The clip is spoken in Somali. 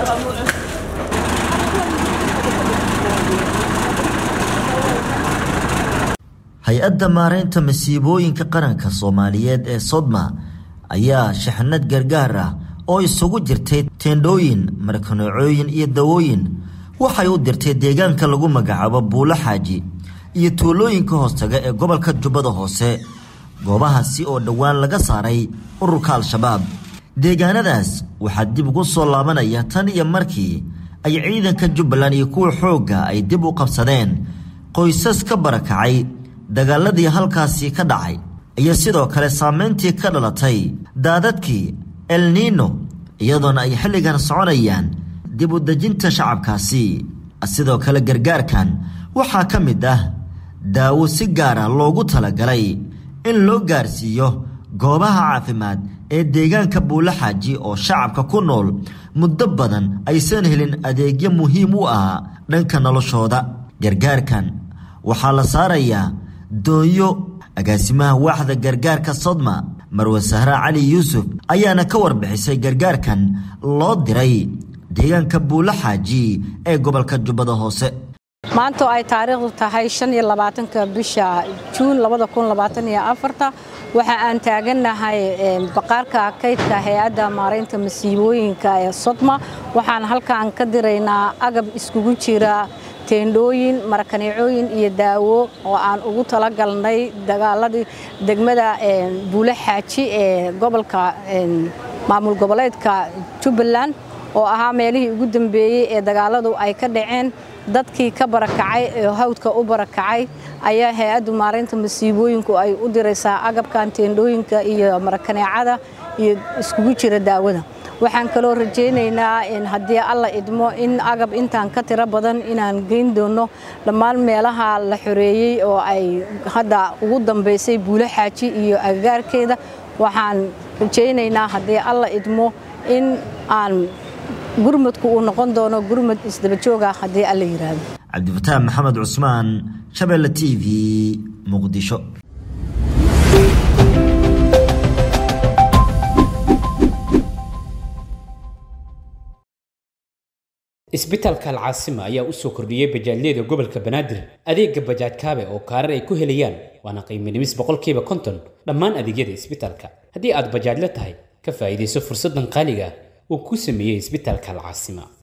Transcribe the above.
hay-adda maaraynta masiibooyinka qaranka soomaaliyeed ee sodma ayaa shaxnad gargaar ah oo isugu jirtay teendhooyin markaneecooyin iyo dawooyin waxay u dirtay deegaanka lagu magacaabo buulo xaaji iyo tuulooyinka hoostaga ee gobolka jubbada hoose goobahaasi oo dhowaan laga saaray ururka al-shabaab deegaanadaas waxaa dib ugu soo laabanaya tan iyo markii ay ciidanka jubbaland iyo kuwa xoogga ay dib u qabsadeen qoysas ka barakacay dagaaladii halkaasi ka dhacay iyo sidoo kale saameyntii ka dhalatay daadadkii elniino iyadoona ay xilligan soconayaan dib u dejinta shacabkaasi sidoo kale gargaarkan waxaa ka mid ah daawo si gaar ah loogu talagalay in loo gaarsiiyo goobaha caafimaad ee deegaanka buulo xaaji oo shacabka ku nool muddo badan aysan helin adeegyo muhiim u ah dhanka noloshooda gargaarkan waxaa la saarayaa doonyo agaasimaha waaxda gargaarka sodma marwe sahra cali yuusuf ayaana ka warbixisay gargaarkan loo diray deegaanka buulo xaaji ee gobolka jubbada hoose maanta oo ay taariikhdu tahay shan iyo labaatanka bisha juun labada kun labaatan iyo afarta waxa aan taagannahay baqaarka kaydka hay-adda maaraynta masiibooyinka ee sodma waxaan halkaan ka diraynaa agab iskugu jira teendhooyin marakaneecooyin iyo daawo oo aan ugu talagalnay dagaaladii degmada buulo xaaji ee gobolka maamul goboleedka jubbaland oo ahaa meelihii ugu dambeeyey ee dagaaladu ay ka dhaceen dadkii ka barakacay ee hawdka u barakacay ayaa hay-addu maaraynta masiibooyinku ay u diraysaa agabkan teendhooyinka iyo marakaneecada iyo iskugu jira daawada waxaan kaloo rajaynaynaa haddii alla idmo in agab intaan ka tiro badan inaan geyn doono dhammaan meelaha la xoreeyey oo ay hadda ugu dambaysay buulo xaaji iyo agagaarkeeda waxaan rajaynaynaa haddii alla idmo in aan gurmadku uu noqon doono gurmad isdabajooga haddii alla yidhaahdo cabdifataax maxamed cusmaan shabeelle t v muqdisho isbitaalka alcaasima ayaa u soo kordhiyey bajaajyada gobolka banaadir adeega bajaaj kaabe oo kaarar ay ku helayaan waana qiimo dhimis boqolkiiba konton dhammaan adeegyada isbitaalka haddii aad bajaajla tahay ka faa'iidayso fursaddan qaaliga ah uu ku sameeyey isbitaalka alcaasima